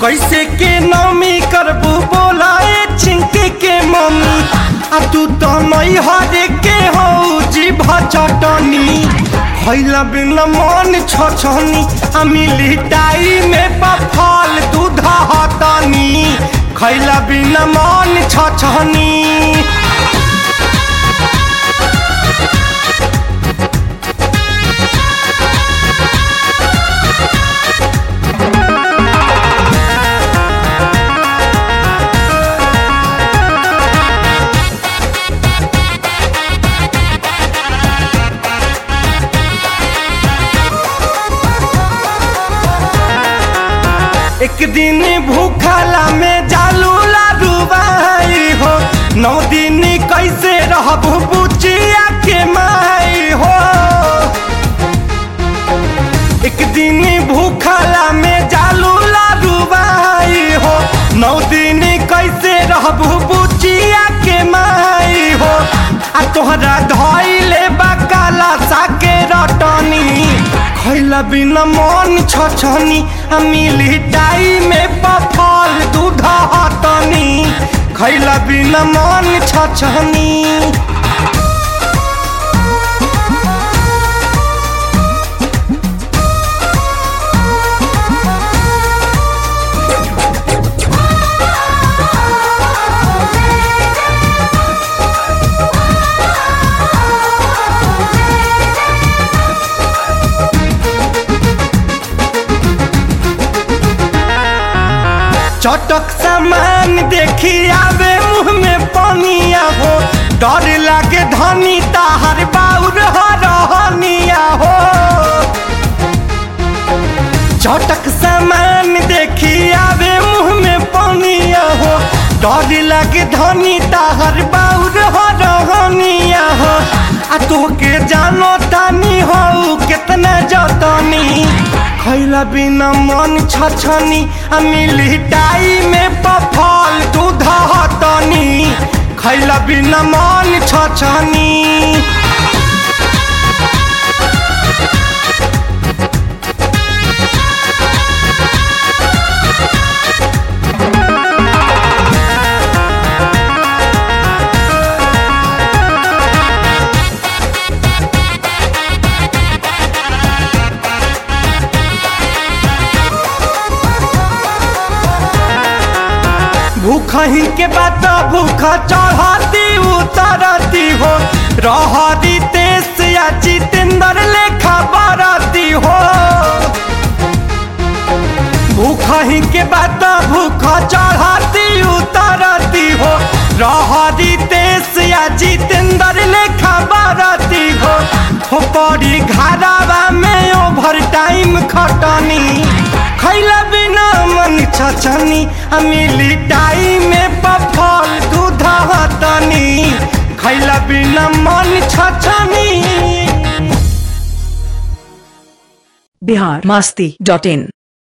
कैसे के नमी करबू बोलाए चिंके के मम्मी आ तू तो नहीं हरे के हो जीभ चटनी खैला बिना मन छछनी आ मिली टाई में बफल दूध हतनी खैला बिना मन छछनी एक दिन भूखला में जालू लाडूबाई हो नौ दिन कैसे रहब बुचिया के माई हो एक दिन भूखला में जालू लाडूबाई हो नौ दिन कैसे रहब बुचिया के माई हो आ तोहरा धैले बकाला साके रटनी खैला बिना मन छछनी आ मिली टाई में पफल दूध हतनी खैला बिना मन छछनी चटक सामान देखी आवे मुंह में पनिया हो डर लागे धनी ताहर बाउर रहनिया हो चटक सामान देखी आवे मुंह में पनिया हो डर लागे धनी ताहर बाउर रहनिया हो आ तोके जानो तानी हो कितना जतनी खैला बिना मन छछनी आ मिली टाई में पफल दूध हतनी खैला बिना मन छछनी भूखही के बात भूख चढ़ती उतरती हो रहती तेज या जितेंद्र लेखा बरती हो भूखही के बात भूख चढ़ती उतरती हो रहती तेज या जितेंद्र लेखा बरती हो हो पड़ी घरावा में ओवर टाइम खटनी खैला बिना मन छछनी आ मिली टाइम में पफल दूध हतनी खैला बिना मन छछनी बिहार मस्ती डॉट इन